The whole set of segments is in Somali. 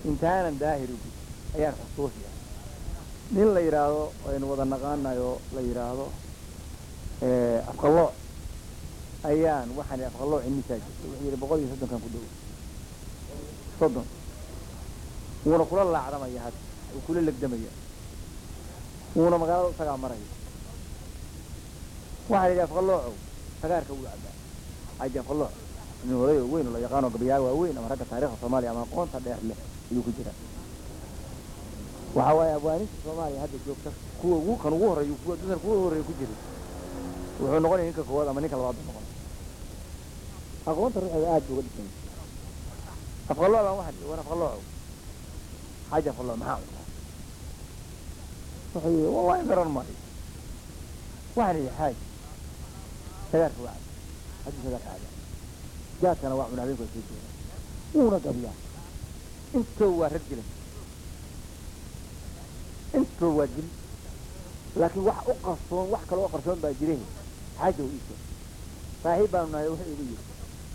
intaanan daahirigu ayaan xusuusiya nin la yidhaahdo aynu wada naqaanayo la yidhaahdo afqalooc ayaan waxaan idhi afqalooc imisaa jirta wuxuu yidhi boqol iyo soddonkan ku dhow soddon wuuna kula laacdamaya hadda wuu kula legdamaya wuuna magaalada isagaa maraya waxaan idhi afqaloocow sagaarka wuu cabaa xaaji afqalooc nin oday oo weyn oo la yaqaano gabayaal waaweyn ama ragga taarikhda soomaaliya ama aqoonta dheer leh ayuu ku jira waxa waaye abwaaninta soomaaliya hadda joogta kuwa ugu kan ugu horreeya kuwa dadkan kuwa horreeya ku jiray wuxuu noqonaya ninka koowaad ama ninka labaad buu noqon aqoonta ruuxeeda aad buu uga dhisan afqalooc baan waxaan war afqaloocow xaaji afqalooc maxaa cuntaa wuxuu yidhi wallahi garan maayo waxaan idhi xaaji sagaarka waa cabaa haddii sagaarka cabaa jaadkana waa cuna habeenku waa soo jeeda wuuna gabiyaa intoo waa rag jilan intoo waa dil laakiin wax u qarsoon wax kaloo qarsoon baa jire xaaja u iisoo saaxiib baanu nahay wuxuu igu yidhi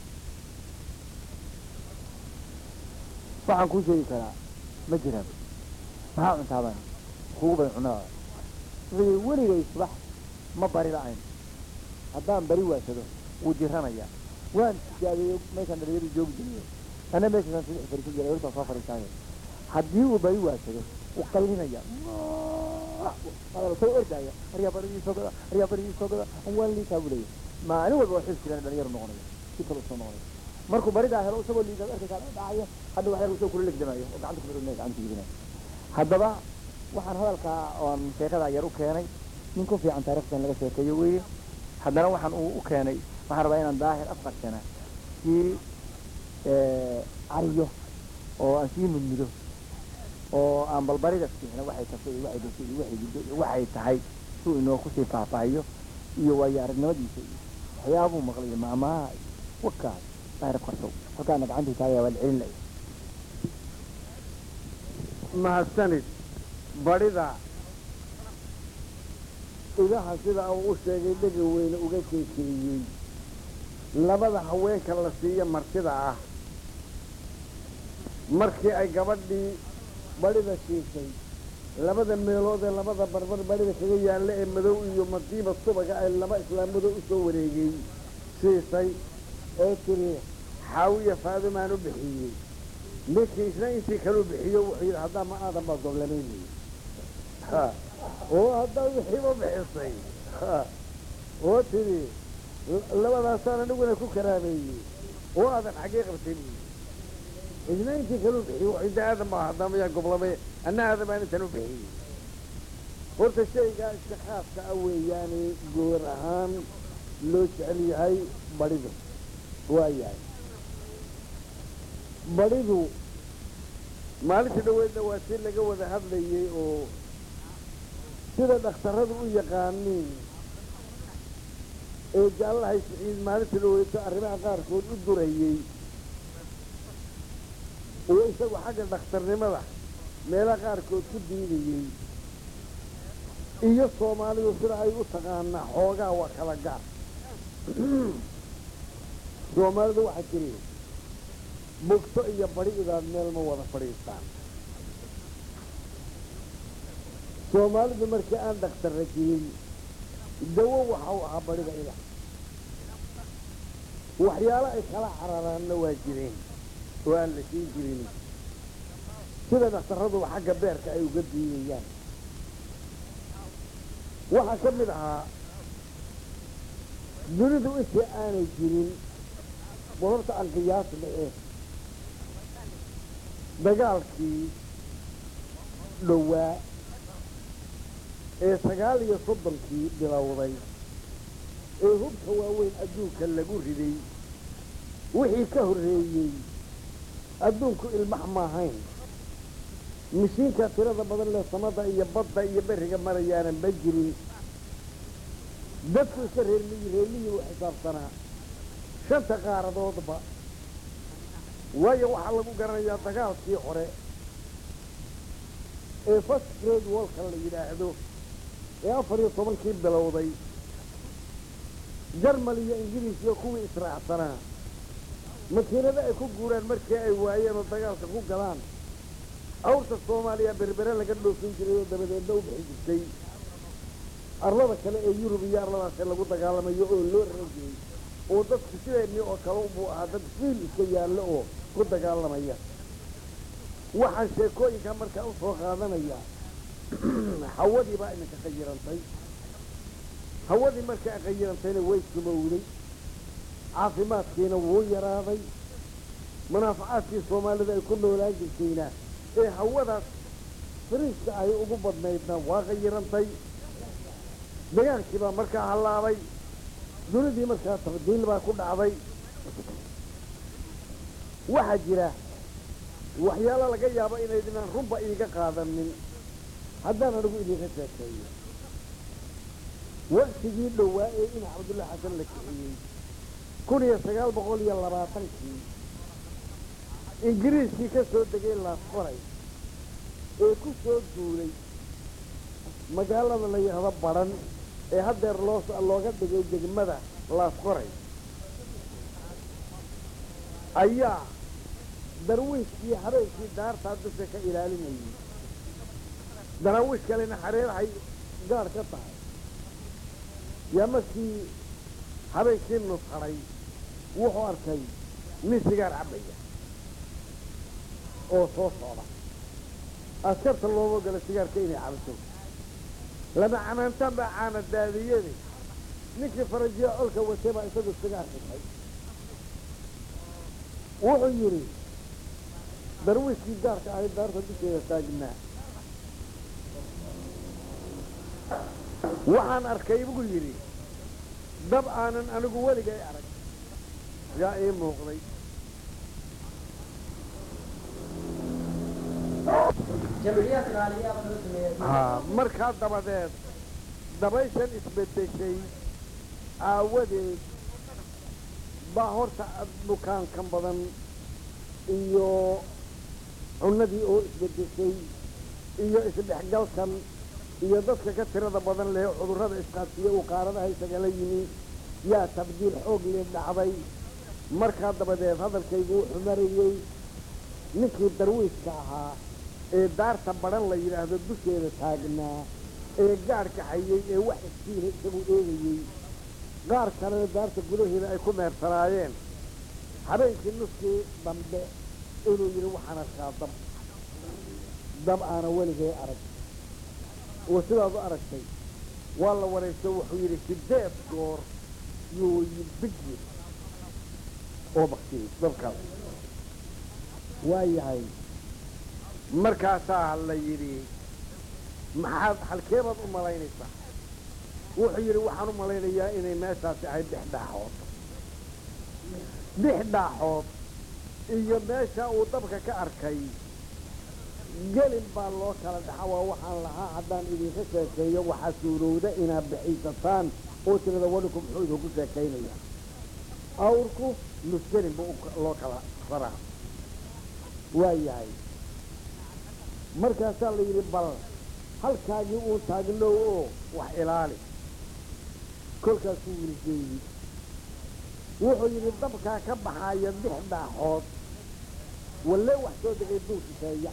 waxaan kuu sheegi karaa ma jiraan maxaa cuntaa baan kugu badan cunadaada wuxuu yidhi weligay subax ma bari la'ayn haddaan bari waasado wuu jiranayaa waan tijaabiyeyo meeshaan dhalinyadu joogi jiriyo ana meeshaasaan saddex fariisan jiray hortaa soo fariisaayo haddii uu bari waasado wuu qallinaya soo ordaya aryaa barigii soo gada aryaa barigii soo gada waan liitaa buu leeyahay maalin walba waa xil jiraan dhalinyaro noqonaya si kale usoo noqonaya markuu baridaa helo isagoo liidaa arkaysaa dhacayo hadda wax yar isagoo kula legdamayo oo gacanta kumidhunaya gacanta gidinayo haddaba waxaan hadalkaa oon sheekadaa yar u keenay nin ku fiican taarikhdan laga sheekeeyo weeye haddana waxaan uu u keenay waxaan rabaa inaan daahir afqarshana sii cariyo oo aan sii mudmido oo aan balbarida fiixna waxay tafay iyo waxay dhashay iyo waxay guddo iyo waxay tahay suu inoo kusii faahfaahiyo iyo waayo aragnimadiisa iyo waxyaabuu maqlay iyo maamaha iyo wakaas daahir afqarsow halkaana gacantii taagaya waa la celin laya mahadsanid badhida idaha sida uu u sheegay dhega weyne uga keekeeyey labada haweenka la siiyo martida ah markii ay gabadhii badhida siisay labada meelood ee labada barbar badhida kaga yaalla ee madow iyo madiiba subaga ay laba islaamado u soo wareegay siisay ee tiri xaawiya faadimaan u bixiyey ninkii isna intii kalu bixiyo wuxuu yidhi haddaa ma aadan baa goblanaynayo oo haddaa wixiiba bixisay oo tidhi labadaasaan aniguna ku karaameeyey oo aadan xaggee qabtay buyi isna intii kalu bixiyo wuxuu yidhi aadan baa haddaa mayaa goblamay anna aadan baan intan u bixiyey horta shaygaa iska khaaska ah weeyaane goor ahaan loo jecel yahay badhidu waa yahay badhidu maalintii dhaweydna waa si laga wada hadlayey oo sida dhakhtarradu u yaqaaniin ee jaallahay siciid maalintii dhaweyto arrimaha qaarkood u durayey oo isagu xagga dhakhtarnimada meelaha qaarkood ku diidayey iyo soomaalidu sida ay u taqaanaa xoogaa waa kala gaar soomaalidu waxaa jiri bugto iyo badi idaad meel ma wada fadhiistaan soomaalidu markii aan dhakhtarra jirin dawo waxa u ahaa badhida ida waxyaalo ay kala cararaanna waa jireen oo aan la siin jirin sida dhakhtarraduba xagga beerka ay uga diidayaan waxaa ka mid ahaa dunidu intii aanay jirin bororta aan qiyaasna eh dagaalkii dhowaa ee sagaal iyo soddonkii bilowday ee hubka waaweyn adduunka lagu riday wixii ka horreeyey adduunku ilmax maahayn mishiinka tirada badan leh samada iyo badda iyo beriga marayaanan ba jirin dadku iska reermiyi reermiyii u xisaabsanaa shanta qaaradoodba waayo waxaa lagu garanayaa dagaalkii hore ee first grade walka la yidhaahdo ee afar iyo tobankii bilowday jarmal iyo ingiriis iyo kuwii israacsanaa makiinada ay ku guuraan markii ay waayeen oo dagaalka ku galaan awrta soomaaliya berbere laga dhoofin jiray oo dabadeedna u bixi jirtay arlada kale ee yurub iyo arladaasee lagu dagaalamayo oo loo rajiyey oo dadku sideennii oo kale buu ahaa dad fiil iska yaallo oo ku dagaalamaya waxaan sheekooyinka markaa u soo qaadanaya hawadii baa iminka qayirantay hawadii markaa qayirantayna way sumowday caafimaadkiina wuu yaraaday munaafacaadkii soomaalida ay ku noolaan jirtayna ee hawadaas fariiska ay ugu badnaydna waa qayirantay dagaalkii baa markaa hallaabay dunidii markaa tabdiil baa ku dhacday waxaa jira waxyaalo laga yaabo inaydinaan runba iiga qaadanin haddaan anigu idinka sheekeeyo waktigii dhowaa ee in cabdulla xasan la kiciyey kun iyo sagaal boqol iyo labaatankii ingiriiskii ka soo degay laasqoray ee ku soo duulay magaalada la yidhaahdo badhan ee haddeer loo looga dhigay degmada laasqoray ayaa darwiiskii habeenkii daartaa dusha ka ilaalinayay daraawiish kalena xareerahay gaadh ka tahay yaa markii habeenkii nusharay wuxuu arkay nin sigaar cabbaya oo soo socda askarta looma ogala sigaarka inay cabto lama canaantaan baa caana daadiyade ninkii farajiya colka watay baa isagu sigaar xitay wuxuu yidhi darwiiskii gaarka ahayd daarta dusheeda taagnaa waxaan arkay buu yidhi dab aanan anigu weligay arag yaa ii muuqday haa markaa dabadeed dabayshan isbedeshay aawadeed baa horta bukaankan badan iyo cunnadii oo isbedeshay iyo isdhexgalkan iyo dadka ka tirada badan leh cudurrada isqaadsiiya uu qaaradaha isagala yimi yaa tabdiil xoog lee dhacday markaa dabadeed hadalkaygu wuxuu marayey ninkii darwiiska ahaa ee daarta badhan la yidhaahdo dusheeda taagnaa ee gaadhka hayay ee wax iskiina isagu eegayey qaar kalena daarta gudaheeda ay ku meersanaayeen habeenkii nuskii dambe inuu yidhi waxaan arkaa dab dab aana weligay arag oo sidaad u aragtay waa la waraysto wuxuu yidhi sideed goor yuu bigi oo baktiyey dabkaas waa yahay markaasaa la yidhi maxaad halkeebaad u malaynaysaa wuxuu yidhi waxaan u malaynayaa inay meeshaasi ahayd dhex dhaaxood dhex dhaaxood iyo meesha uu dabka ka arkay gelin baa loo kala dhaxa waa waxaan lahaa haddaan idinka sheekeeyo waxaa suurowda inaad bixiisataan oo tirada wadhinku muxuu idinku sheekaynaya awrku nusgelin buu loo kala raraa waa yahay markaasaa la yidhi bal halkaagii uu taagnow oo wax ilaali kolkaasuu wilgeeyey wuxuu yidhi dabkaa ka baxaaya dix dhaaxood walle wax soo degay duushiseeya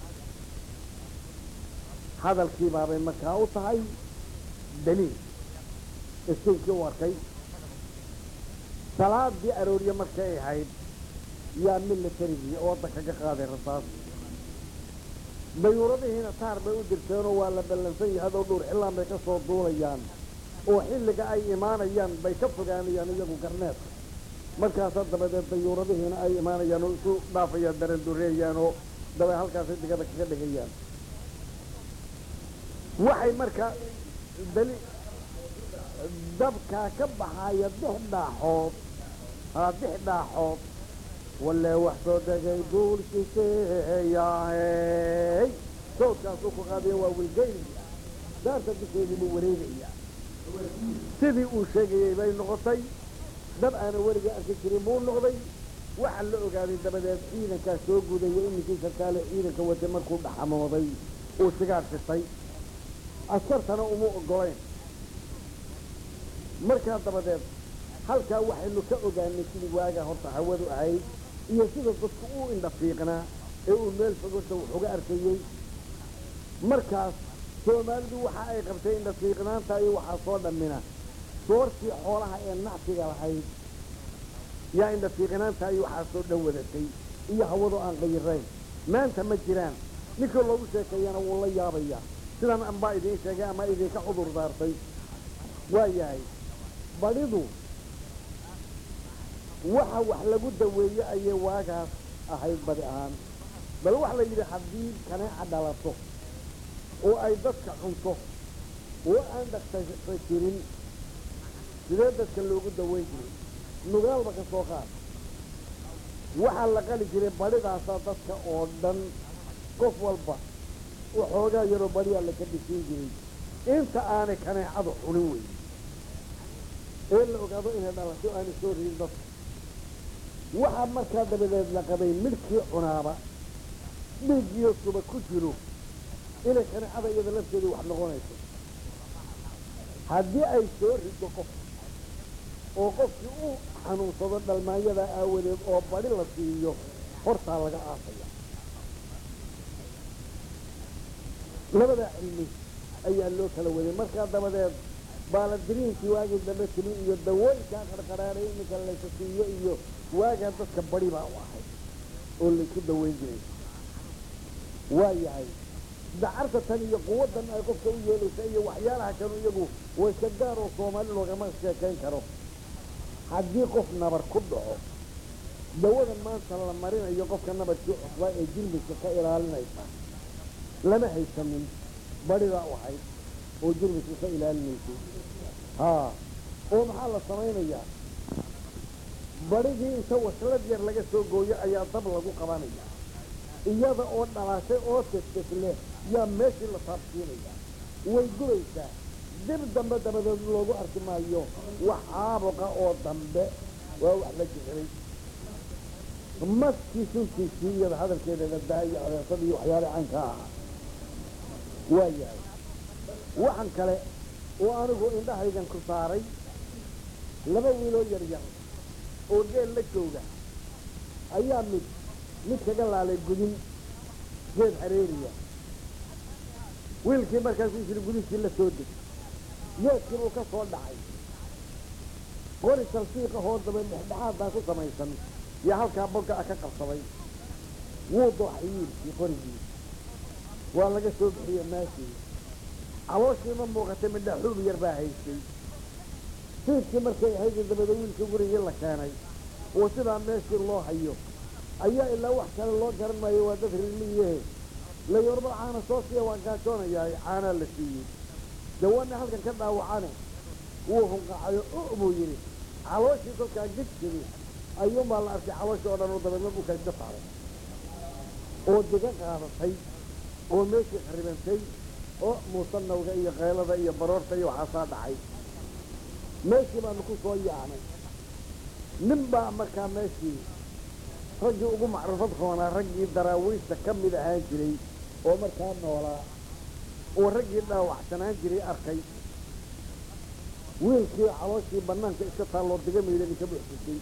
hadalkii baabay markaa u tahay daliil iskinkii u arkay salaadii aroorye markay ahayd yaa militarigii oo waddanka ka qaaday rasaas dayuuradihiina taar bay u dirteenoo waa la ballansan yahay adoo dhuur xillaan bay ka soo duulayaan oo xilliga ay imaanayaan bay ka fogaanayaan iyagu garneedka markaasaa dabadeed dayuuradihiina ay imaanayaan oo isu dhaafayaan darandureeyaan oo dabay halkaasay digada kaga dhigayaan waxay markaa dali dabkaa ka baxaya dix dhaaxood haa dix dhaaxood walle wax soo degay duulshiseeyaahey sawdkaasuu ku qaadaya waa wilgeynaya daarta dusheedii buu wareegaya sidii uu sheegayey bay noqotay dab aana weliga arki jirin buu noqday waxaa la ogaaday dabadeed ciidankaa soo gudaya iminkii sarkaale ciidanka wade markuu dhaxamooday uu sigaar sitay askartana uma ogolayn markaa dabadeed halkaa waxaynu ka ogaanay sidii waagaa horta hawadu ahayd iyo sida dadku uu indha fiiqnaa ee uu meel fogorta wax uga arkayey markaas soomaalidu waxa ay qabtay indhafiiqnaanta iyo waxaa soo dhammina soortii xoolaha ee nacsiga lahayd yaa indhafiiqnaanta iyo waxaa soo dhan wadatay iyo hawadu aan qayirayn maanta ma jiraan ninkii loogu sheekeeyana wuu la yaabayaa sidan anbaa idiin sheegay ama idinka cudur daartay waa yahay badhidu waxa wax lagu daweeye ayay waagaas ahayd badi ahaan bal waxa la yidhi haddii kaneeca dhalato oo ay dadka cunto oo aan dhaqtasa jirin sidee dadka loogu daweyn jiray nugaalba ka soo qaad waxaa la qali jiray badhidaasaa dadka oo dhan qof walba waxoogaa yaroo badhiyaa la ka dhisiin jiray inta aanay kaneecadu cunin wey ee la ogaado inay dhalato aanay soo ridin dadka waxaa markaa dabadeed la qabay midhkii cunaaba dhiiggiyo suba ku jiro inay kaneecada iyada lafteedu wax noqonayso haddii ay soo rido qof oo qofkii u xanuunsado dhalmaanyada aawadeed oo badhi la siiyo hortaa laga aasaya labadaa cilmi ayaa loo kala waday markaa dabadeed baaladiriinkii waagii dambe timi iyo dawooyinkaa qarqaraaray iminka laysa siiyo iyo waagaa dadka badi baa u ahay oo laysu daweyn jiray waa yahay dacarta tan iyo quwaddan ay qofka u yeelaysa iyo waxyaalaha kanu iyagu wayska gaar oo soomaali loogama sheekayn karo haddii qof nabar ku dhaco dawadan maanta la marinayo qofka nabarkii cusbaa ee jirmiska ka ilaalinaysa lama haysanin badhidaa u ahayd oo jirmiska ka ilaalinaysay haa oo maxaa la samaynayaa badhigii inta waslad yar laga soo gooyo ayaa dab lagu qabanaya iyada oo dhalaashay oo testes leh yaa meeshii la taabsiinaya way gubaysaa dib dambe dabadeed loogu arki maayo wax caabuqa oo dambe waa wax la jixiray maskii suntiisii iyada hadalkeeda daa iyo adeersada iyo waxyaale caynka ahaa waa yahay waxan kale oo anigu indhahaygan ku saaray laba wiiloo yar yar oo geel la jooga ayaa mid mid kaga laalay gudin geed hareeriya wiilkii markaasuu jiri gudintii la soo deg geedkii buu ka soo dhacay qori talfiiqa hoo daba dhexdhexaadaa ku samaysan iyo halkaa bogga a ka qabsaday wuu dooxay wiilkii qorigii waa laga soo bixiye maashii calooshii ma muuqatay midha xuub yar baa haystay siidkii markay ahayd dabada wiilkii gurigii la keenay oo sidaa meeshii loo hayo ayaa ilaa wax kale loo garan maayo waa dad rirmiyehe layorba caana soo siiya waan gaajoonayaa caanaa la siiyey dawana halkan ka dhaawacane wuu hunqacayo u buu yidhi calooshii kolkaa gidkidi ayuunbaa la arkay calooshii oo dhan oo dabeedna dhulka iska saaray oo diga qaadatay oo meeshii kharibantay oo muusanawga iyo keylada iyo baroorta iyo waxaasaa dhacay meeshii baanu ku soo yaacnay nin baa markaa meeshii raggii ugu macruufad roonaa raggii daraawiishta ka mid ahaan jiray oo markaa noolaa oo raggii dhaawacsanaan jiray arkay wiilkii calooshii bannaanka iska taalloo diga miidhani ka buuxsisay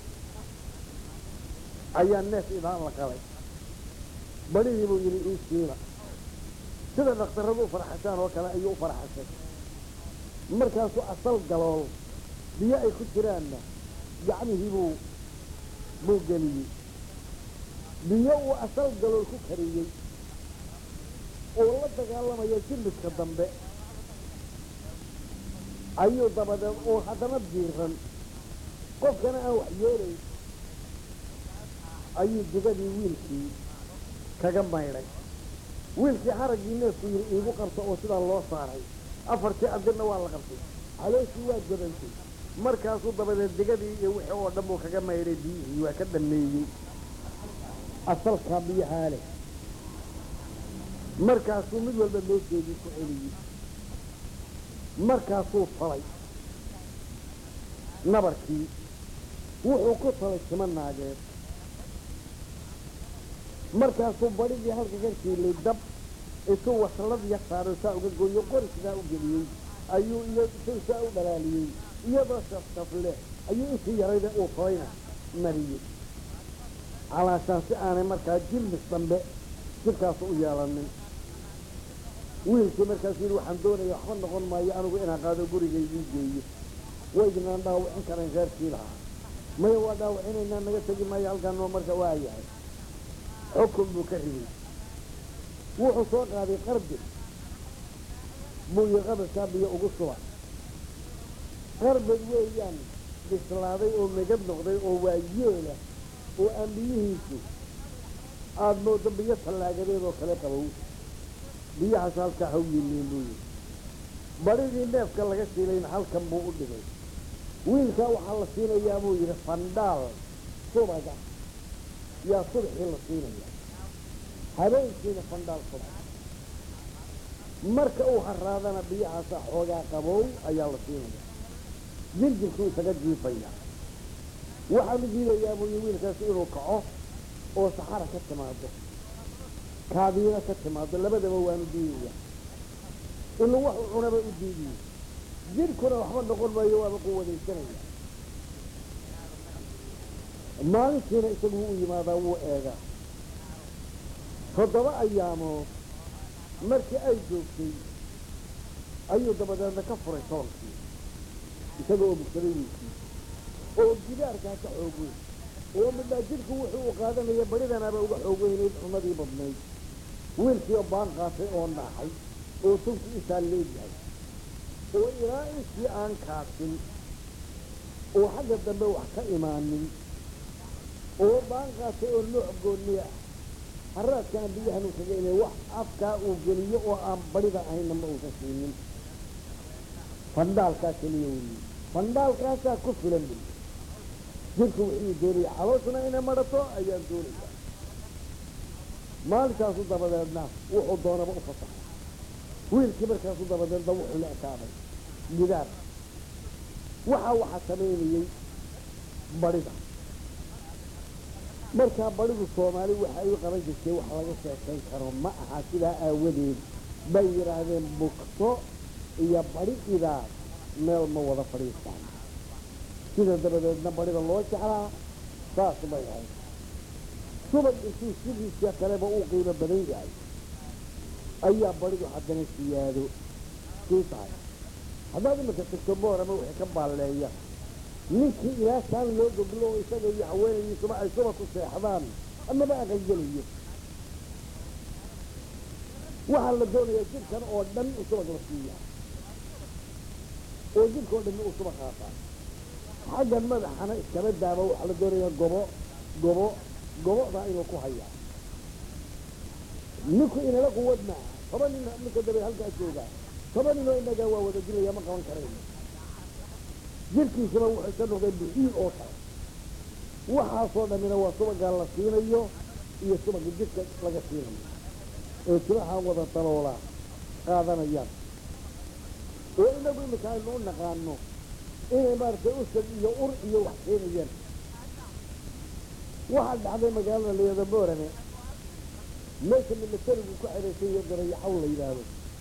ayaa neef idaan la qalay badhihii buu yidhi ii siila sida dhakhtarradu u faraxashaan oo kale ayuu u faraxashay markaasuu asal galool biyo ay ku jiraanna gacmihii buu buu geliyey biyo uu asal galool ku kariyey oo la dagaalamaya jilliska dambe ayuu dabadeed oo haddana diiran qofkana aan wax yeelayn ayuu digadii wiilkii kaga maydhay wiilkii haraggii neefku yidhi iigu qabta oo sidaa loo saaray afartii adirna waa la qabtay calooshii waa godantay markaasuu dabadeed digadii iyo wixii oo dhan buu kaga maydhay biyihii waa ka dhameeyey asalkaa biyahaa leh markaasuu mid walba meesheedii ku celiyey markaasuu falay nabarkii wuxuu ku falay sima naageed markaasuu badhigii halka ka kiilay dab intuu waslad yar saaro saa uga gooyo qori sidaa u geliyey ayuu iyo intuu saa u dhalaaliyey iyadoo shafshaf leh ayuu intii yarayda uu falayna mariyey calaashaan si aanay markaa jilmis dambe jidkaas u yeelanin wiilkii markaasuu yidhi waxaan doonaya waxba noqon maayo anigu inaan qaado gurigaydii geeyo waydinaan dhaawicin karayn reerkii lahaa maya waa dhaawicinaynaa naga tegi maayo halkaan noo marka waa yahay xukun buu ka riday wuxuu soo qaaday qarbi buu yii qabaskaa biyo ugu suba qarbad weeyaan bislaaday oo megad noqday oo waa yeela oo aan biyihiisu aada moodo biyo tallaagadeed oo kale qabow biyahaas halkaa haw yiliin buu yidhi badhidii neefka laga siilayna halkan buu u dhigay wiilkaa waxaa la siinayaa buu yidhi fandhaal subaga yaa subaxii la siinaya habeenkiina fandhaal subaga marka uu haraadana biyahaasa xoogaa qabow ayaa la siinaya jirjirkuu isaga jiifaya waxaanu diidayaa buu yidhi wiilkaasi inuu kaco oo saxara ka timaado kaadiina ka timaado labadaba waanu diidaya inuu wax u cunaba u diidiyo jidhkuna waxba noqon maayo waaba quwadaysanaya maalintiina isagu wuu u yimaadaa wuu eegaa toddoba ayaamood markii ay joogtay ayuu dabadeedna ka furay toonkii isaga oo bugsaday wiilkii oo gidaarkaa ka xoog weyn oo midhaa jidhku wuxuu u qaadanaya badhidanaaba uga xoog weynayd cunadii badnayd wiilkii oo baan qaatay oo naaxay oo tunki intaa leegyahay oo ilaa intii aan kaasin oo xagga dambe wax ka imaanin oo baan qaatay oo nooc goonni ah haraadkaan biyahan uu kaga imay wax afkaa uu geliyo oo aan badhida ahaynna ma uusan siinin fandhaalkaa keliya weliye fandhaalkaasaa ku filan buli jirku wuxuu doonaya calooshuna inay madhato ayaan doonaya maalinkaasu dabadeedna wuxuu doonaba u fasaxay wiilkii markaasu dabadeedna wuxuu la ekaaday gidaar waxaa waxaa samaynayey badhida markaa badhidu soomaali waxa ay u qaban jirtay wax laga sheekayn karo ma aha sidaa aawadeed bay yidhaahdeen bugto iyo badhi idaa meel ma wada fadhiistaan sida dabadeedna badhida loo jeclaa saas bay ahayd subag intuu sidiisa kaleba uu qiimo badan yahay ayaa badhidu haddana siyaado sii tahay haddaad iminka tagto boorama wixii ka baalleeya ninkii ilaa kaan loo goglo oo isaga iyo haweenaydiisuba ay suba ku seexdaan amaba aqangelayo waxaa la doonayaa jidhkan oo dhan u subag la siiyaa oo jidhka oo dhan uu suba qaataa xaggan madaxana iskaba daaba waxaa la doonayaa gobo gobo gobodaa inuu ku hayaa ninku inala quwad maaha toban nin ninka dabe halkaa joogaa toban ninoo inagaa waa wada dilaya ma qaban karayno jirkiisuna wuxuu ka noqday bixiil oo kale waxaasoo dhammina waa subagaa la siinayo iyo subaga jidhka laga siinayo ee timaha wada daloolaa qaadanayaan oo inagu iminka aynu u naqaano inay maaragtay usad iyo ur iyo wax keenayaan waxaa dhacday magaalada layada boorane meesha milatarigu ku xidhaysay iyo garayaxaw la yidhaahdo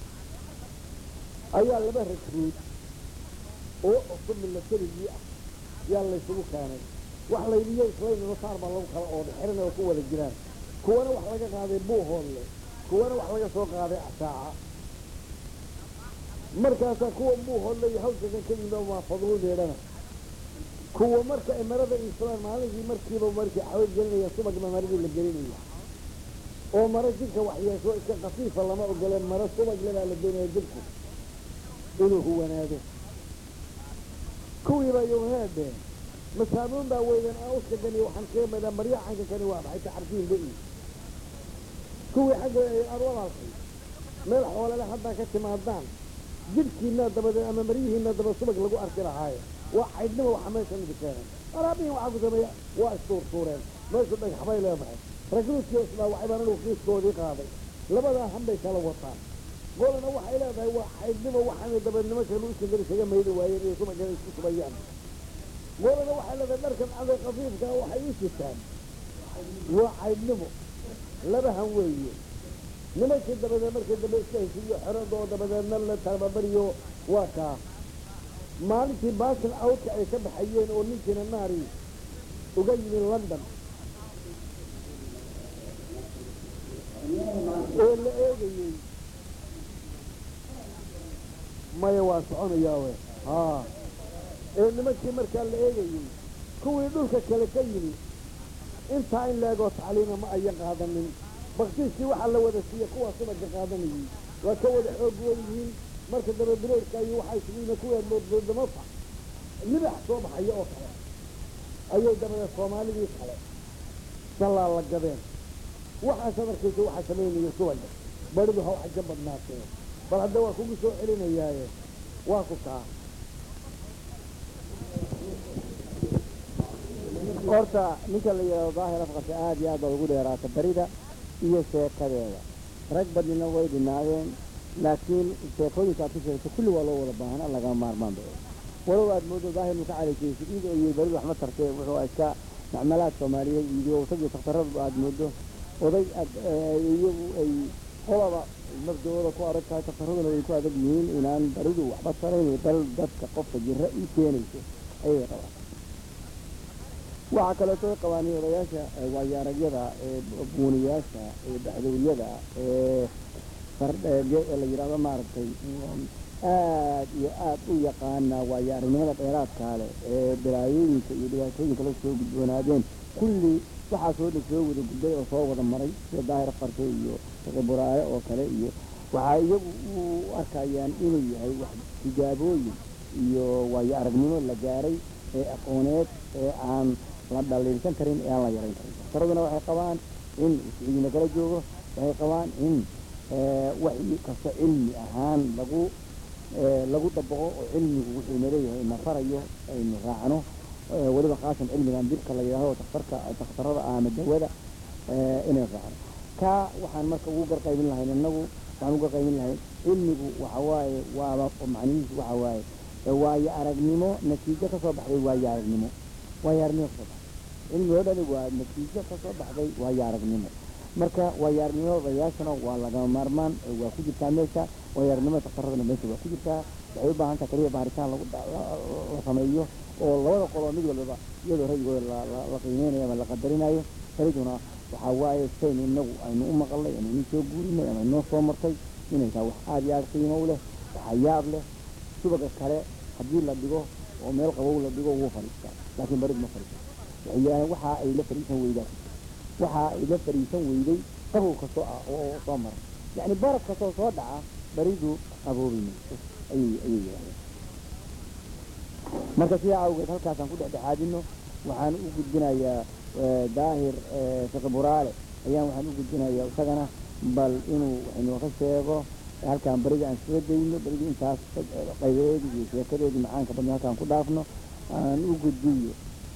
ayaa laba ragruud oo cusub milatarigii ah yaa laysugu keenay wax laydiyo islaynino saar baa lagu kala ooday xiran oo ku wada jiraan kuwana wax laga qaaday buuhoodle kuwana wax laga soo qaaday asaaca markaasaa kuwa buuhoodle iyo hawshakan ka yimid oo maafadludeedhana kuwa marka ay marada islaan maalinkii markiiba markii xawo gelinaya subagba maradii la gelinaya oo maro jidhka waxyeesho iska kafiifa lama ogoleen maro subagle baa la doonaya jidhku inuu huwanaado kuwii baa yowheede masaabuun baa weydan aan uskagani waxaan kaga madaa marya xagga kani waa maxay taxarkiin ba kuwii xagga ay arwadaalkay meel xoolale haddaa ka timaadaan jidhkiina dabadeed ama maryihiina daba subag lagu arki lahaaye waa caydhnimo waxa meesha midi keenay alaabihin waxaa ku sameeya waa istuurtuureen meeshu dhagaxbay leedahay ragruudkii islaa waxay baan anigu kiiskoodii qaaday labadaa hanbay kala wataan golana waxay leedahay waa caydhnimo waxaanay dabeednimo kanu iskagari isaga maydi waayeen iyo subagana isku subayaan golana waxay leedahay dharkan caday kafiifka waxay u sitaan waa caydhnimo laba han weeye nimankii dabadeed markii dambe iska heshiiyo xeradoo dabadeedna la tababariyo waa kaa maalintii baasil awdka ay ka baxayeen oo ninkiina naari uga yimi london oo la eegayey maya waa soconayaa we haa ee nimankii markaa la eegayey kuwii dhulka kale ka yimi intaa in leegoo tacliima ma ayan qaadanin baktiiskii waxaa la wada siiya kuwaa subaga qaadanayey waa ka wada xoog wen yihiin marka daba bileedka iyo waxay sugiina kuwaa moodmoodamafa libax soo baxaya oo kale ayay dabada soomaalidii kale sallaa la gadeen waxaasad arkaysa waxaa samaynaya subaga baridu ha waxa ka badnaatee bal hadda waa kugu soo celinayaaye waa ku kaa horta ninka la yidhahdo daahir afqarka aad iyo aad baa ugu dheeraata barida iyo sheekadeeda rag badnina way dhinaadeen laakiin sheekooyinka aad ku sheegto kulli waa loo wada baahan lagama maarmaan bay walow aad moodo daahir muka calaykeysid id iyo baridu waxma tartee wuxuu iska macmalaad soomaaliyeed iyo isagii takhtaradu aad moodo oday aad iyagu ay qolaba nafdooda ku adag tahay takhtaraduna way ku adag yihiin inaan baridu waxba tarayn dal dadka qofka jira ii keenayso ayay qabaan waxaa kaleeto ay qabaan odayaasha waayaaragyada ee buuniyaasha ee baxdowryada ee fardheege ee la yidhahdo maaragtay aad iyo aad u yaqaana waayo aragnimada dheeraadkaa leh ee balaayooyinka iyo dhibaatooyinka la soo gudboonaadeen kulli waxaasoo dhan soo wada gudbay oo soo wada maray sida daahir qarte iyo buraare oo kale iyo waxaa iyagu u arkayaan inuu yahay wax tijaabooyin iyo waayo aragnimo la gaaray ee aqooneed ee aan la dhaliilsan karin ee aan la yarayn karin daktaraduna waxay qabaan in isciidina kala joogo waxay qabaan in wax kasta cilmi ahaan lagu lagu dabaqo oo cilmigu wuxuu naleeyahay na farayo aynu raacno weliba khaasan cilmigan dibka la yidhahdo daktarka dakhtarada ama dawada inay raacno kaa waxaan marka ugu garqaybin lahayn innagu waxaan ugu garqaybin lahayn cilmigu waxa waaye waaba macnihiisu waxa waaye waayo aragnimo natiijo ka soo baxday waayo aragnimo waayo aragnimo kasoo baxday cilmi oo dhani waa natiijo ka soo baxday waayo aragnimo marka waayo aragnimada odayaashana waa lagama maarmaan waa ku jirtaa meesha waayo aragnimada daktaradana meesha waa ku jirtaa waxay u baahan taha kaliya baaritaan lagu la sameeyo oo labada qoloo mid walbaba iyadoo rayigooda la qiimeynayo ama la qadarinayo tariduna waxaa waaye saynu inagu aynu u maqalnay ama inuu soo guurinay ama inoo soo martay inay tahay wax aada iyo aada qiimo u leh waxaa yaab leh subaga kale haddii la dhigo oo meel qabow la dhigo wuu fadhiistaa laakiin barid ma fadhiisto waxay waxa ay la fadhiisan weydaa waxa ay la fadhiisan weyday qabow kastoo ah oo soo maray yacni baraf kastoo soo dhaca baridu qaboobi mayso ayay ayay yidhahdeen marka sidaa awgeed halkaasaan ku dhexdhexaadino waxaan u gudbinayaa daahir fiqi buraale ayaan waxaan u gudbinayaa isagana bal inuu waxaynoo ka sheego halkaan beriga aan iskaga dayno berigii intaas qaybeedii iyo sheekadeedii macaanka badna halkaan ku dhaafno aan u gudbiyo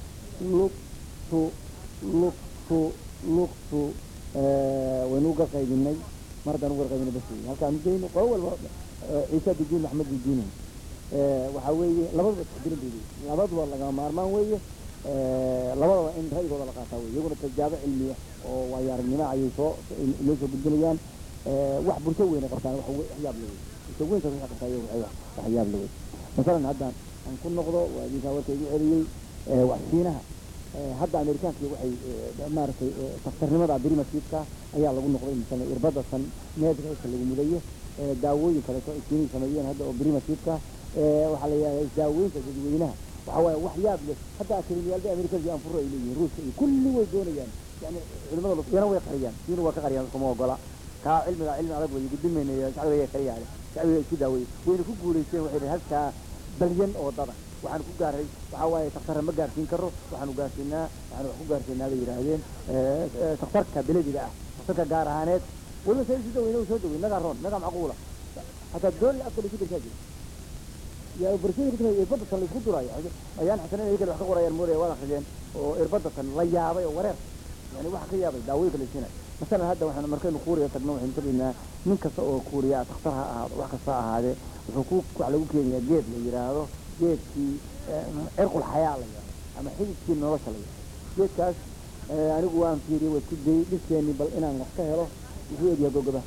lugtu lugtu lugtu waynu uga qaybinay mar haddaan uga qaybinay bas wey halkaan udayno qolo walba ciise didiin maxmed didiin waxaa weeye labaduba taxdirin bay leeyihin labaduba lagama maarmaan weeye labadaba in ra'yigooda la qaataa wey iyaguna tijaabo cilmiya oo waayo aragnimo ayay soo inoo soo gudbinayaan wax bulsho weyne qabtaan wax waxyaab la wey bulsho weyntaas waxay qabtaa iyagu waxyaab la wey masalan haddaan aan ku noqdo waa idinkaa warka igu celiyey waxsiinaha hadda amerikaanki waxay maaragtay daktarnimada berimasidka ayaa lagu noqday masalan irbada san needka inta lagu mudayo daawooyin kaleeto ay keenay sameeyeen hadda oo berimasidka waxaa la yidhahdaa daaweynta dadweynaha waxa waaye wax yaab leh hadda akademiyaalda amerikada anfuro ay leeyihiin ruuska iyo kulli way doonayaan yani culimada iyana way qariyaan siina waa ka qariyaan kuma ogola kaa cilmiga cilmi adag way gudbimayna shacbiga qariyaale shacbiga isku daaweye wayna ku guulaysteen waxay dhahay halkaa balyan oo dada waxaan ku gaaray waxaa waaye daktarra ma gaarsiin karo waxaanu gaarsiinaa waxaanu wax ku gaarsiinaa bay yidhaahdeen daktarka belediga ah daktarka gaar ahaaneed weliba sa isu daweyna soo dawey nagaa roon nagaa macquula hataa dooli afka laisku dashaa jira yaa barshada kutuma irbadatan laisku duraayo ayaan xasanen iyaga wax ka qorayaan moodaya waad akrideen oo irbadatan la yaabay oo wareer yani waxa ka yaabay daawooyinka laisiinay masalan hadda waxaan markaynu kuuriya tagno waxaynu tegaynaa nin kasta oo kuuriya daktar ha ahaado wax kasta ha ahaadee wuxuu ku wax lagu keenayaa geed la yidhaahdo geedkii cirqul xayaa la yidhahdo ama xididkii nolosha la yidhahdo geedkaas anigu waan fiiriyey waa isku dayey dhiskeenii bal inaan wax ka helo wuxuu egyaha gogoba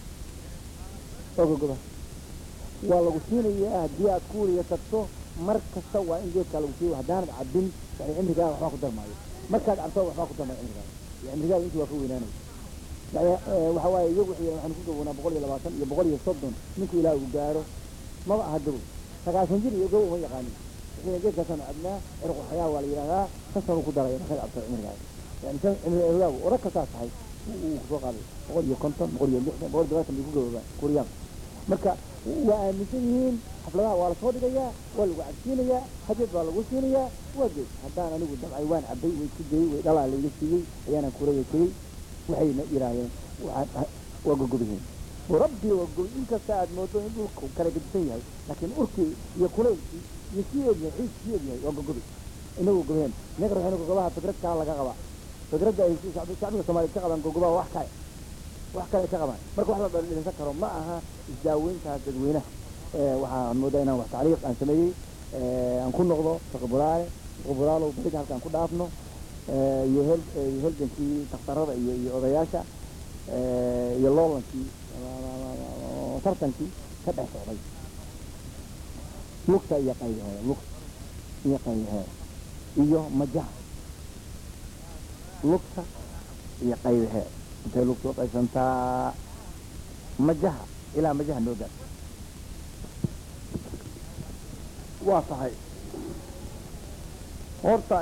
oo gogoba waa lagu siinayaa haddii aad kuuriya tagto mar kasta waa in geedkaa lagu siiyo haddaanad cabbin yani cimrigaa waxbaa ku darmaayo markaad cabto waxbaa ku darmaayo cimrigaa cimrigaada intii waa ka weynaanaya yani waxa waaye iyagu waxay waxaanu ku gaboonaa boqol iyo labaatan iyo boqol iyo soddon ninku ilaah uu gaaro maba aha gabow sagaashan jir iyo gabow uma yaqaanin wixii geedkaasaan cabnaa cirqu xayaa waa la yidhahdaa kan sanuu ku daray markaad cabto cimrigaas yani san cimri eegaagu odag kasaa tahay uu kusoo qaaday boqol iyo konton boqol iyo lixdan boqol iyo todobaatan bay ku gaboobaan kuuriyaan marka waa aaminsan yihiin xafladaha waa lasoo dhigayaa waa lagu cabsiinayaa hajeed baa lagu siinayaa waa geed haddaan anigu dabcay waan cabay way isku dayey way dhalaa layga siiyey ayaanan kuraya tegey waxayna yidhaahdeen waxaan waa gogobihiin rabbi waa gobi inkasta aad moodo in dhulku kala gedisan yahay laakiin urkii iyo kuleylkii iyo sii egyahay xiis sii egyahay waa gogobi inagu gobheen inaga ruuxina gogobaha fikrad kala laga qabaa fikradda ay shacbiga soomaaliyed ka qabaan gogobaha wax kale wax kale ka qabaan marka wax la dhalisan karo ma aha isdaaweyntaas dadweynaha waxaan moodaa inaan wax tacliiq aan sameeyey aan ku noqdo faqbulaale faqbulaalow bariga halkaan ku dhaafno iyo hel helgankii takhtarada iyo iyo odayaasha iyo loolankii tartankii ka dhex socday lugta iyo qaybaheeda lugta iyo qaybaheeda iyo majaha lugta iyo qaybaheeda intay lugta u qaysantaa majaha ilaa majaha noo gaar waa tahay horta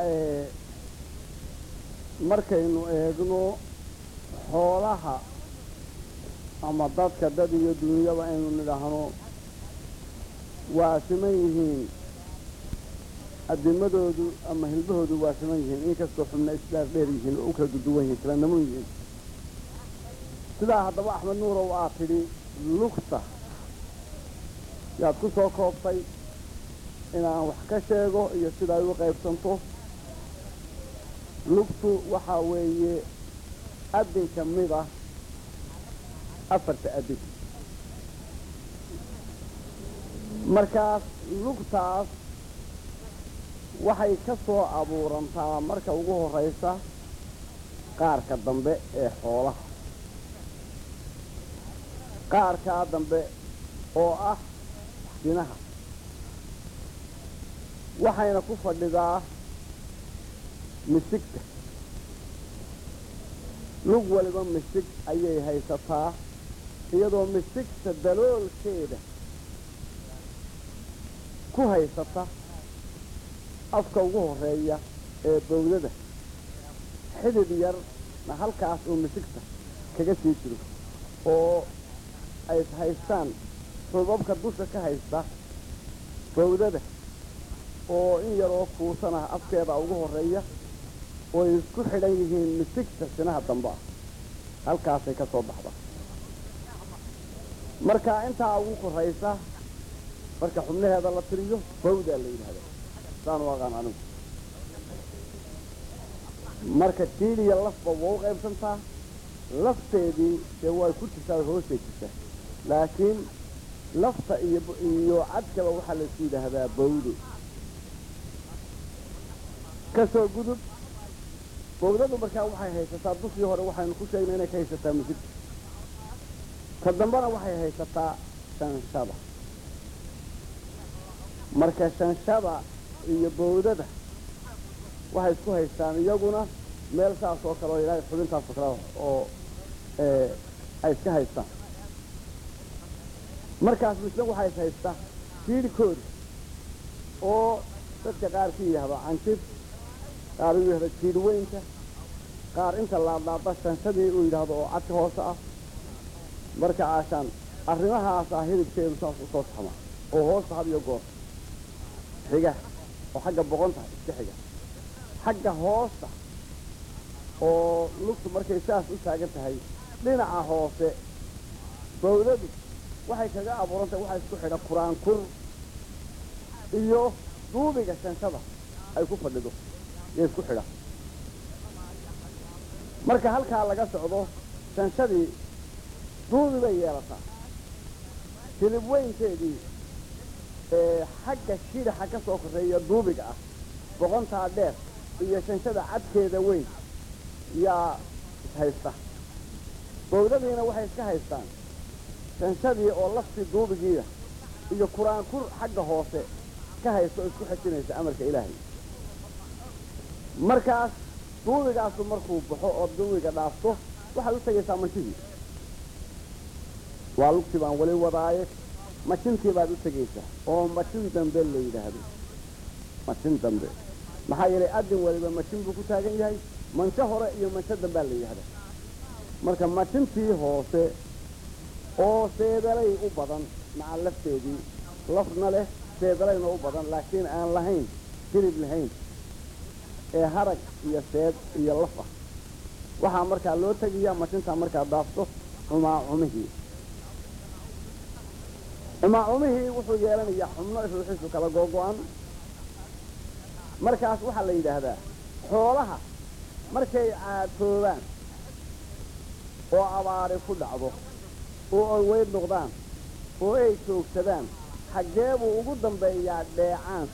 markaynu eegno xoolaha ama dadka dad iyo dunyaba aynu nidhaahno waa siman yihiin adimadoodu ama hilbahoodu waa siman yihiin inkastoo xubna isdhaar dheer yihiin oo u kala duduwan yihiin kala namun yihiin sidaa haddaba axmed nuurow aad tidhi lugta yaad ku soo koobtay inaan wax ka sheego iyo sida ay u qaybsanto lugtu waxaa weeye adin ka mid ah afarta adin markaas lugtaas waxay ka soo abuurantaa marka ugu horraysa qaarka dambe ee xoolaha qaarkaa dambe oo ah dinaha waxayna ku fadhidaa misigta lug waliba misig ayay haysataa iyadoo misigta daloolkeeda ku haysata afka ugu horreeya ee bowdada xidid yarna halkaas uu misigta kaga sii jiro oo ay haystaan xubabka dusha ka haysta bowdada oo in yaroo kuusan ah afkeeda ugu horreeya oo ay isku xidhan yihiin misigta sinaha dambe ah halkaasay ka soo baxda marka intaa ugu korraysa marka xubnaheeda la tiriyo bawdaa la yidhahda saan u aqaan anigu marka tiiliya lafba waa u qaybsantaa lafteedii dee way ku jirtaa hoostay jirtaa laakiin lafta iyo iyo cadkaba waxaa laisku yidhaahdaa bawdo ka soo gudub bowdadu markaa waxay haysataa dushii hore waxaynu ku sheegnay inay ka haysataa misigta ta dambena waxay haysataa shanshada marka shanshada iyo bowdada waxay isku haystaan iyaguna meel saas oo kale oo ilaahay xubintaas oo kale oo ay iska haystaan markaas misna waxay is haystaa jiidhkooda oo dadka qaar ku yidhaahdo canjir qaar uu yidhahdo jiidhweynka qaar inta laadlaada shanshadii uu yidhaahdo oo cadka hoose ah marka caashaan arrimahaas ah hilibkeedu saas u soo saxma oo hoosta had iyo goor xiga oo xagga boqonta iska xiga xagga hoosta oo lugtu markay saas u taagan tahay dhinaca hoose bawdadu waxay kaga abuurantahay waxaa isku xidha quraankur iyo duubiga shanshada ay ku fadhido iyo isku xidha marka halkaa laga socdo shanshadii duubi bay yeelataa hilib weynteedii ee xagga shidhaxa ka soo korreeya duubiga ah boqontaa dheer iyo shanshada cadkeeda weyn yaa ishaysta bowdadiina waxay iska haystaan shanshadii oo laftii duubigiida iyo quraankur xagga hoose ka haysta oo isku xejinaysa amarka ilaahay markaas duubigaasu markuu baxo oo duubiga dhaafto waxaad u tegaysaa manshihii waa lugtii baan weli wadaaye mashintii baad u tegaysaa oo mashin dambe la yidhaahdo mashin dambe maxaa yeelay adin waliba mashin buu ku taagan yahay mansho hore iyo mansho dambaa la yidhahda marka mashintii hoose oo seedalay u badan maca lafteedii lafna leh seedalayna u badan laakiin aan lahayn hilib lahayn ee harag iyo seed iyo laf ah waxaa markaa loo tegayaa mashintaa markaa daafto cumaacumihii cumaacumihii wuxuu yeelanayaa xubno ruuxiisu kala googo-an markaas waxaa la yidhaahdaa xoolaha markay caatoobaan oo abaari ku dhacdo oo ay weyd noqdaan oo ay joogsadaan xaggee buu ugu dambeeyaa dheecaanka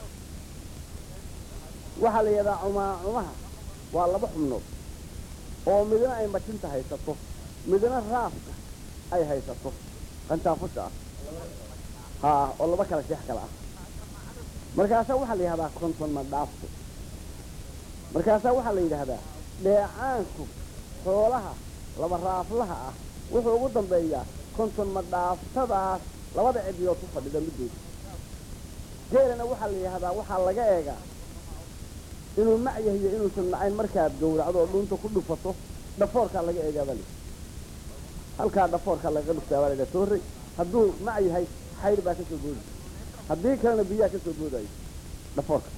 waxaa la yidhahdaa cumaacumaha waa laba xubnood oo midna ay majinta haysato midna raafka ay haysato qantaafusha ah haa oo laba kala sheex kale ah markaasaa waxaa la yidhahdaa konton ma dhaafto markaasaa waxaa la yidhaahdaa dheecaanku xoolaha laba raaflaha ah wuxuu ugu dambeeyaa konton ma dhaaftadaas labada cidiyood ku fadhida middood geelana waxaa la yidhahdaa waxaa laga eegaa inuu mac yahiyo inuusan macayn markaad gowracdo oo dhuunta ku dhufato dhafoorkaa laga eegaabaa li halkaa dhafoorkaa lagaga dhuftaabaa laydhaha toorey hadduu mac yahay xayr baa ka soo boodi haddii kalena biyaha ka soo boodayo dhafoorka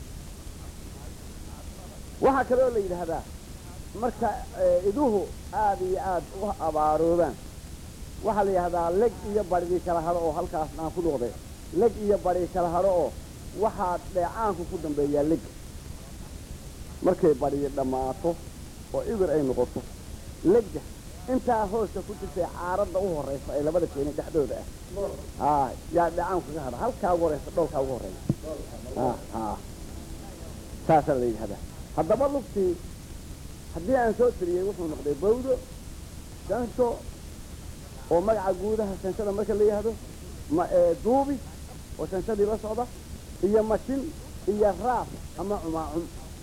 waxaa kaloo la yidhaahdaa marka iduhu aada iyo aad u abaaroobaan waxaa la yidhahdaa leg iyo barigii kala hadho oo halkaas aan ku noqde leg iyo bari kala hadho oo waxaa dheecaanku ku dambeeyaa leg markay bariyi dhammaato oo ibir ay noqoto legga intaa hooska ku jirtay caaradda u horraysa ee labada keeni dhexdooda ah haa yaa dheecaanku kaga hadha halkaa ugu horraysa dhoolkaa ugu horreeya ha ha saasaa la yidhahdaa haddaba lugtii haddii aan soo tiriyey wuxuu noqday bawdo shansho oo magaca guudaha shanshada marka la yidhaahdo ma duubi oo shanshadii la socda iyo mashin iyo raaf ama cumaacum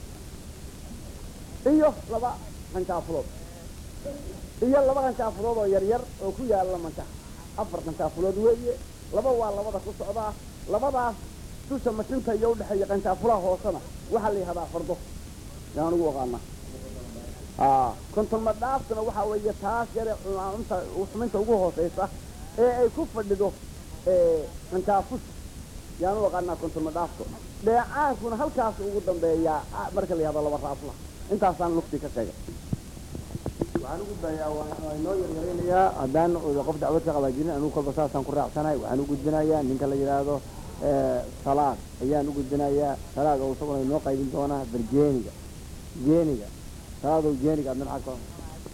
iyo laba qanjaafulood iyo laba qanjaafulood oo yaryar oo ku yaalla mantaha afar qanjaafulood weeye laba waa labada ku socdaa labadaas dusha mashinta iyo udhexeeya qanjaafulaha hoosena waxaa la yidhahdaa fardo yaan ugu aqaana konton ma dhaaftuna waxaa weeye taas yare cumaacumta xuminta ugu hoosaysa ee ay ku fadhido qanjaafusha yaan u aqaanaa konton ma dhaafto dheecaankuna halkaas ugu dambeeyaa marka la yihahdo laba raafla intaasaan lugtii ka sheegay waxaan ugu dayaa waa inoo yaryaraynayaa haddaan qof dacwad ka qabaajinin anugu kolba saasaan ku raacsanahay waxaan u gudbinayaa ninka la yidhaahdo salaad ayaan u gudbinayaa salaad oo isaguna inoo qaybin doonaa barjeeniga jeeniga salaadow jeeniga adna maxaa ka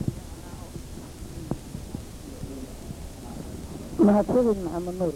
mahadsanid maxamed nuur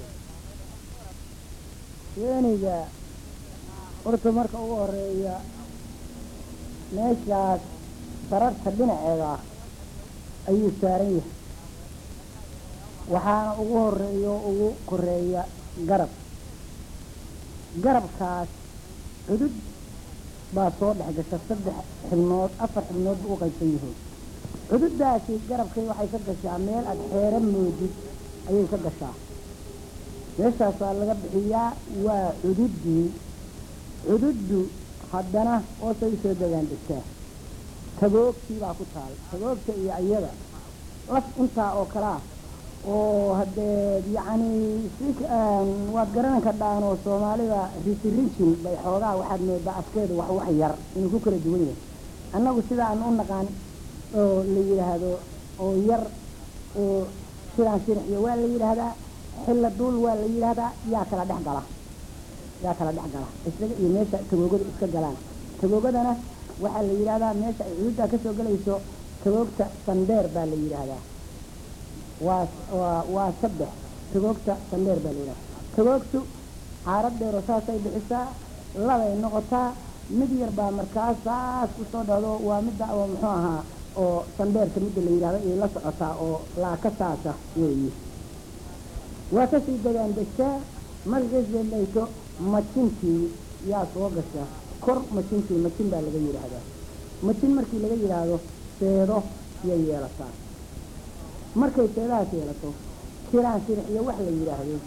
jeeniga horta marka ugu horeeya meeshaas sararta dhinaceeda ah ayuu saaran yahay waxaana ugu horeeya oo ugu koreeya garab garabkaas cudud baa soo dhex gasha saddex xibnood afar xibnood bu u qaybsan yihiin cududdaasi garabkay waxay ka gashaa meel aad xeero moodid ayay ka gashaa meeshaas waa laga bixiyaa waa cududdii cududdu haddana hoosay usoo degaan degtaa tagoogtii baa ku taal tagoogta iyo iyada laf intaa oo kalaa oo haddee yacni si waad garanan kardhaan oo soomaalida risirijin bay xoogaa waxaad moodaa afkeeda wax wax yar inuu ku kala duwan yahay annagu sidaan u naqaan oo la yidhaahdo oo yar oo sidaan sirxiyo waa la yidhaahdaa xilla duul waa la yidhaahdaa yaa kala dhex gala yaa kala dhex gala isaga iyo meesha tagoogada iska galaan tagoogadana waxaa la yidhaahdaa meesha ay cududdaa kasoo gelayso tagoogta sandheer baa la yidhaahdaa waa waa waa saddex tagoogta sandheer baa la yidhahdaa tagoogtu caarad dheero saasay bixisaa labay noqotaa mid yar baa markaas saas kusoo dhacdo waa midda oo muxuu ahaa oo sandheerka midda la yidhahdo ayay la socotaa oo laaka saasa weeye waa kasii degaan degtaa markaas beelayso majintii yaa soo gasha kor majintii majin baa laga yidhaahdaa majin markii laga yidhaahdo seedo yay yeelataa markay seedahaas yeelato kiraan sirix iyo wax la yidhaahdo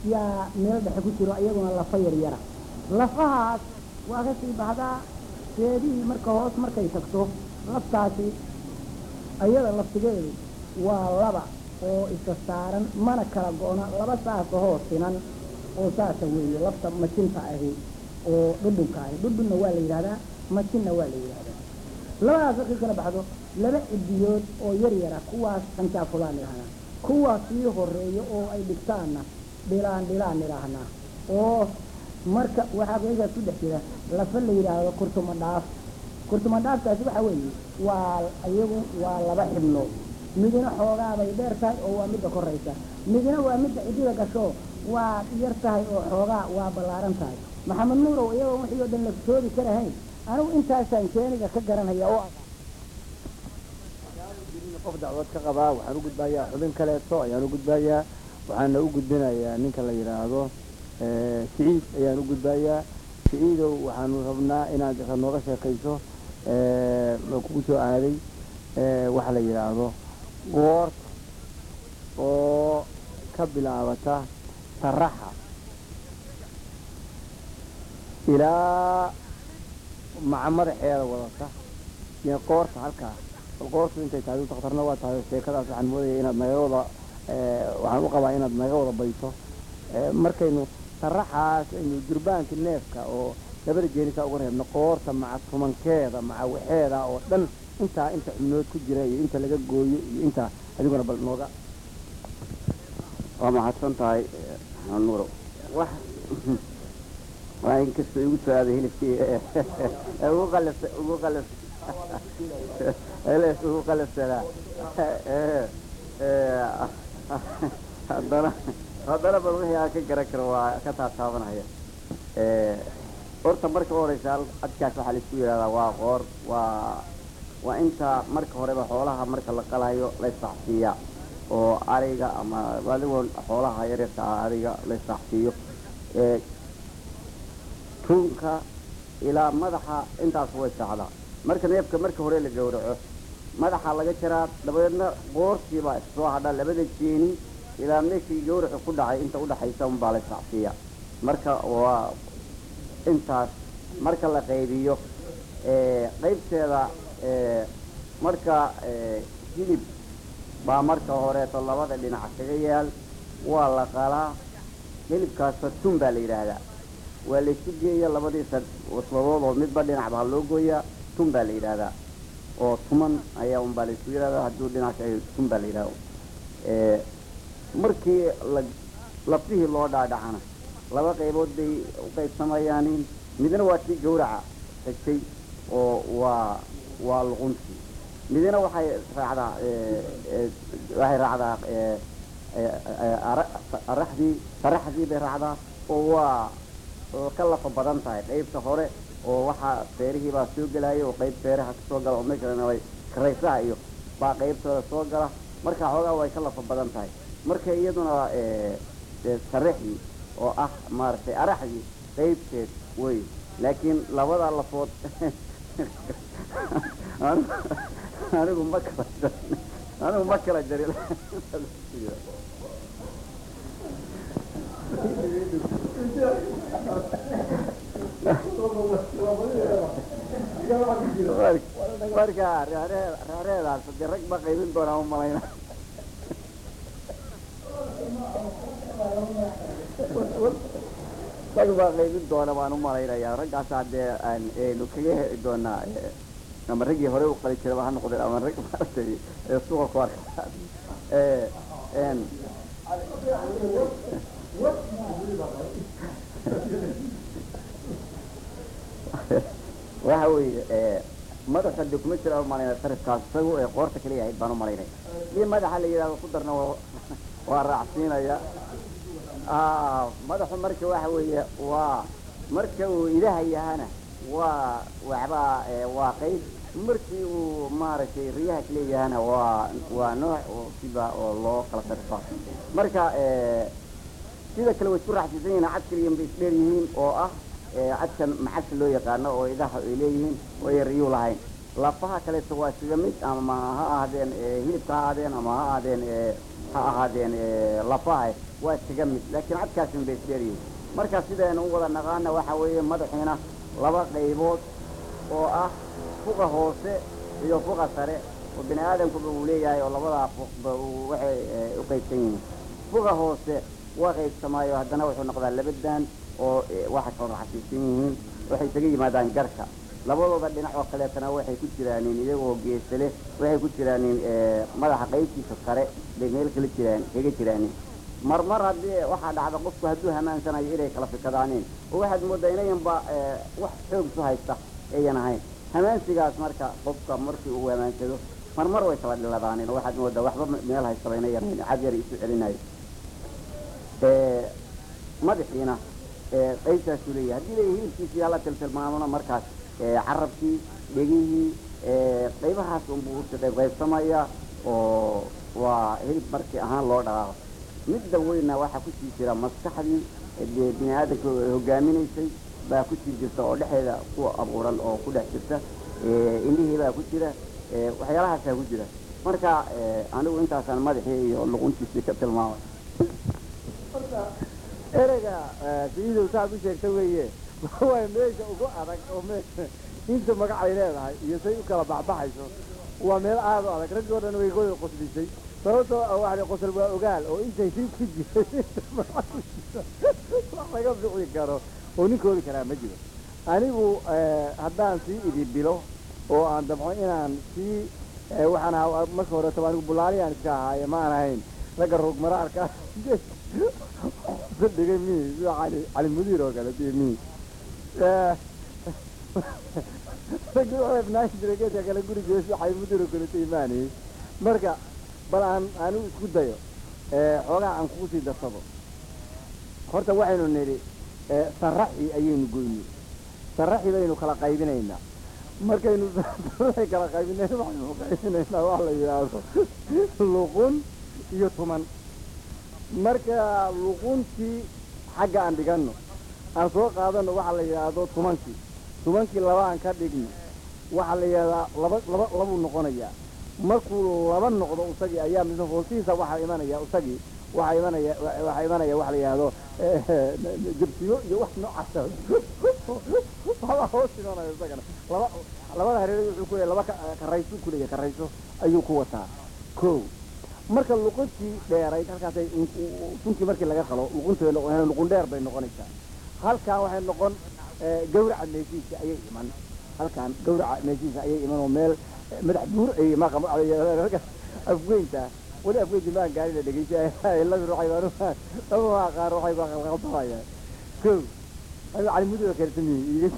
yaa meel dhexe ku jiro iyaguna lafa yar yara lafahaas waa ka sii baxdaa seedihii marka hoos markay tagto laftaasi ayada laftigeedu waa laba oo isa saaran mana kala go-na laba saasa hoos sinan oo saasa weeye lafta majinta ahi oo dhudhunka ahi dhudhunna waa la yidhahdaa majinna waa la yidhahdaa labadaas markay kala baxdo laba cidiyood oo yar yara kuwaas qanjaafulaan idhahnaa kuwaas sii horeeyo oo ay dhigtaanna dhilaan dhilaan idhaahnaa oo marka waxaa meeshaas ku dhex jira lafa la yidhaahdo kurtuma dhaaf kurtuma dhaafkaasi waxa weeye waa iyagu waa laba xibnood midina xoogaabay dheer tahay oo waa midda koraysa midina waa midda cidida gasho waa yar tahay oo xoogaa waa ballaaran tahay maxamed nuurow iyagoo wixii oo dhan la soobi karahayn anigu intaasaan keeniga ka garanaya oo qof dacwad ka qabaa waxaan u gudbayaa xubin kaleeto ayaan u gudbayaa waxaana u gudbinayaa ninka la yidhaahdo siciid ayaan u gudbayaa siciidow waxaanu rabnaa inaad nooga sheekayso kugu soo aaday waxa la yidhaahdo goorta oo ka bilaabata saraxa ilaa maca madaxeeda wadata iyo qoorta halkaa bal qoortu intay tahay daktarna waa tahay sheekadaas waxaan moodaya inaad naga wada waxaan u qabaa inaad naga wada bayso markaynu saraxaas aynu durbaanka neefka oo labada jeenisa uga reebno qoorta maca tumankeeda maca waxeeda oo dhan intaa inta xubnood ku jira iyo inta laga gooyo iyo intaa adiguna bal nooga waa mahadsan tahay nuuro wax waa inkastoo igu soo aaday hilibkii ugu qalas ugu qalas heles ugu qalassanaa haddana haddana bal wixii aan ka garan karo waa ka taataabanaya horta marka u horeysa adkaas waxaa laisku yidhahdaa waa qoor waa waa inta marka horeba xoolaha marka la qalayo la issaxsiiya oo ariga ama adigoo xoolaha yaryarka ah ariga la issaxsiiyo tuunka ilaa madaxa intaas way sacdaa marka neefka marka hore la gowraco madaxa laga jaraa dabadeedna qoortiibaa soo hadha labada jeeni ilaa meeshii gawracu ku dhacay inta udhaxaysa unbaa la isacsiiya marka waa intaas marka la qaybiyo qaybteeda marka hilib baa marka horeeto labada dhinac kaga yaal waa la qalaa hilibkaasa tun baa la yidhaahdaa waa laysu geeya labadiisa wasbadood oo midba dhinacba ha loo gooyaa tun baa la yidhaahdaa oo tuman ayaa unbaa laysu yidhahdaa hadduu dhinac tun baa la yidhahda markii la lafihii loo dhaadhacana laba qaybood bay u qaybsamayaanin midna waa tii gawraca xigtay oo waa waa luquntii midna waxay raacdaa waxay raacdaa araxdii saraxdii bay raacdaa oo waa oo ka lafa badan tahay qaybta hore oo waxaa feerihii baa soo gelaya oo qayb feeraha kasoo gala oo meesha way karaysaha iyo baa qaybtooda soo gala marka xoogaa way ka lafa badan tahay marka iyaduna sarexdii oo ah maaragtay araxdii qaybteed wey laakiin labada lafood anigu ma kala jarin anigu ma kala jarin marka reereedaas de rag ba qaybin doonaa umalayna rag baa qaybin doona baan u malaynayaa raggaasaa dee aynu kaga heli doonaa ama raggii hore u qali jiraba ha noqdeen ama rag maaragtay suuqa ku arkaan waxa weeye madaxa de kuma jira umalayna sarifkaas isagu ee qoorta kaliya ahayd baan umalaynaya dii madaxa la yidhahdo ku darna waa raacsiinaya madaxu marka waxa weeye waa marka uu ilaha yahana waa waxbaa waa qayb markii uu maaragtay riyaha kaleeyahana waa waa nooc oo siba oo loo kala sarifaa marka sida kale way isku raaxsiisan yihiin cad kaliyan bay isdheer yihiin oo ah cadkan macagta loo yaqaano oo idaha ay leeyihiin oo ay riyuu lahayn lafaha kaleeto waa sida mid ama ha ahaadeen hilibka ha ahaadeen ama ha ahaadeen ha ahaadeen eh, lafaha waa iskaga mid laakiin cadkaasin bay isdheeryihin marka sidaynu u wada naqaana waxa weeye madaxiina laba qaybood oo ah fuqa hoose iyo fuqa sare oo bini aadamkuba uu leeyahay oo labadaa fuqba uu waxay eh, u qaybsan yihiin fuqa hoose waa qaybsamaayo haddana wuxuu noqdaa laba daan oo eh, waxa kala raxasiisan yihiin waxay isaga yimaadaan garka labadooda dhinac oo kaleetana waxay ku jiraanin iyagoo geesa leh waxay ku jiraanin eh, madaxa qaybtiisa sare bay meel kala jiraan kaga jiraanin marmar haddii waxaa dhacda qofku hadduu hamaansanayo inay kala fikadaaneen oo waxaad moodaa inayanba eh, wax xoog isu haysta ayan ahayn hamaansigaas marka qofka markii uu hamaansado marmar way kala dhiladaaneen oo waxaad moodaa waxba meel haystaba inayan ahayn cad yar isu celinayo Eh, madaxiina eh, qaybtaasuu leeyahay haddii la hilibkiisa yaa la tiltilmaamona markaas eh, carabkii dhegihii eh, qaybahaas unbuu usi qayb qaybsamaya oo waa hilib markii ahaan loo dhaqaaqo midda weynna waxaa kusii jira maskaxdii eh, dee bini aadamka hogaaminaysay baa kusii jirta oo dhexeeda ku abuuran oo ku dhex jirta eh, indhihii baa ku jira eh, waxyaalahaasaa ku jira marka eh, anigu intaasaan madaxii iyo luquntiisii ka tilmaamay ereyga sidiidu saad u sheegta weeye waa meesha ugu adag oo me inta magacay leedahay iyo say u kala baxbaxayso waa meel aad u adag raggoo dhan way goda qoslisay sababtoo ah waxa la- qosol waa ogaal oo intay hib ku jirtay inta magac ku jirta wax laga bixi karo oo nin koodi karaa ma jiro anigu eh, haddaan sii idibilo oo aan dabco inaan sii eh, waxaan ahaa marka hore taba anigu bulaaliyan iska ahaaye ma aan ahayn ragga roog maraarka dhigay mi sida cali cali mudiir oo kale dee mi raggii waxay ibnaan jiray geedka kale gurigeeda sida cali mudiir oo kale imaanayay marka bal aan anigu isku dayo eh, xoogaa aan kugu sii darsado horta waxaynu nidhi eh, saraxi ayaynu goynay saraxi baynu kala qaybinaynaa markaynu saraxi kala qaybinayna waxaynu qaybinaynaa wax la yidhaahdo luqun iyo tuman marka luquntii xagga aan dhiganno aan soo qaadano waxaa la yidhaahdo tumankii tumankii laba aan ka dhigno waxaa la yidhahdaa laba laba labuu noqonayaa markuu laba noqdo isagii ayaa mise hoostihiisa waxaa imanaya isagii waxaa imanaya waxaa imanaya waxa la yidhaahdo jabsiyo iyo wax noocaasa waxbaa hoos imanaya isagana laba labada hareerood wuxuu ku leeyahay laba ka- karayso ku leeyahay karayso ayuu ku wataa ko marka luquntii dheerayd halkaasay suntii markii laga qalo luquntii luqun dheer bay noqonaysaa halkan waxay noqon eh, gawraca meeshiisa ayay iman halkan gawraca meeshiisa ayay iman oo meel eh, madax buur ay maqa ragga afweynta weli afweynti maan gaarina dhegeysa labi ruuxay baan laba maa qaar waxay baa qalqaltamaya ko aniga cali mudiba karsamiye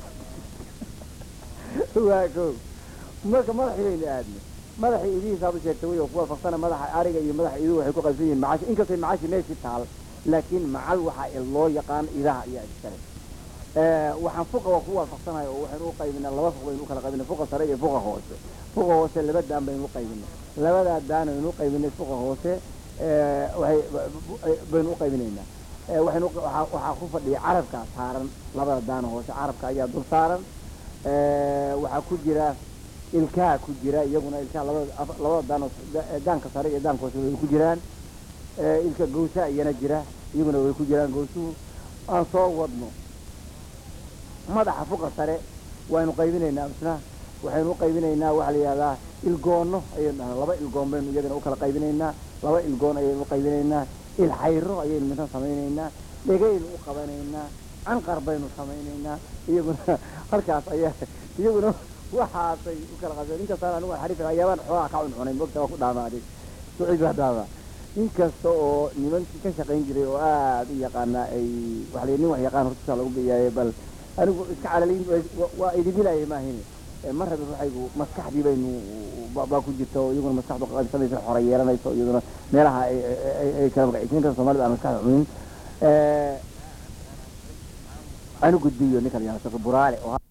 waa ko marka madaxii baynu aadnay madaxii idihiisaad u sheegtay wey oo kuwa farsana madaxa ariga iyo madaxa iduhu waxay ku qaybsan yihiin macaashi inkastay macaashi meeshii taal laakiin macal waxaa loo yaqaan idaha ayaa iskale Eh, waxaan fuqa waa ku waafaqsanahay oo waxaynu u qaybinaa laba fuq baynu u kala qaybinay fuqa sare iyo fuqa hoose fuqa hoose laba daan baynu u qaybinay labadaa daan aynu u qaybinay fuqa hoose eh, waxay baynu u qaybinaynaa Eh, waxaynu waxaa waxaa ku fadhiya carabkaa saaran labada daan hoose carabka ayaa dul saaran Eh, waxaa ku jira ilkaha ku jira iyaguna ilkaha labada af- labada daan hoose da- daanka sare iyo daanka hoose way ku jiraan Eh, ilka gowsa iyana jira iyaguna way ku jiraan gowsuhu aan soo wadno madaxa fuqa sare waynu qaybinaynaa isna waxaynu u qaybinaynaa waxaa la yidhahdaa ilgoonno ayaynu dhahnaa laba ilgoon baynu iyagana u kala qaybinaynaa laba ilgoon ayaynu u qaybinaynaa ilxayro ayaynu midna samaynaynaa dhegaynu u qabanaynaa canqar baynu samaynaynaa iyaguna halkaas ayaa iyaguna waxaasay u kala qaybeen inkastaan anigu aan xariif ayaabaan xoogaa ka cuncunay mogta waa ku dhaamaaday suciid baa dhaama inkasta oo nimankii ka shaqayn jiray oo aad u yaqaanaa ay waxa la yidhi nin wax yaqaan hortiisa lagu biyaaye bal anigu iska calaliin wa- waa idibilaaya maahine Eh, ma rabi waxaygu maskaxdii baynu ba- baa ku jirta oo iyaguna maskaxdu qaybsamaysa xore yeelanayso iyaduna meelaha ay ay- ay- ay kala magacaysiin kan soomaalida aan maskaxda cunin anu gudbiyo ninka la yihahdo buraale oo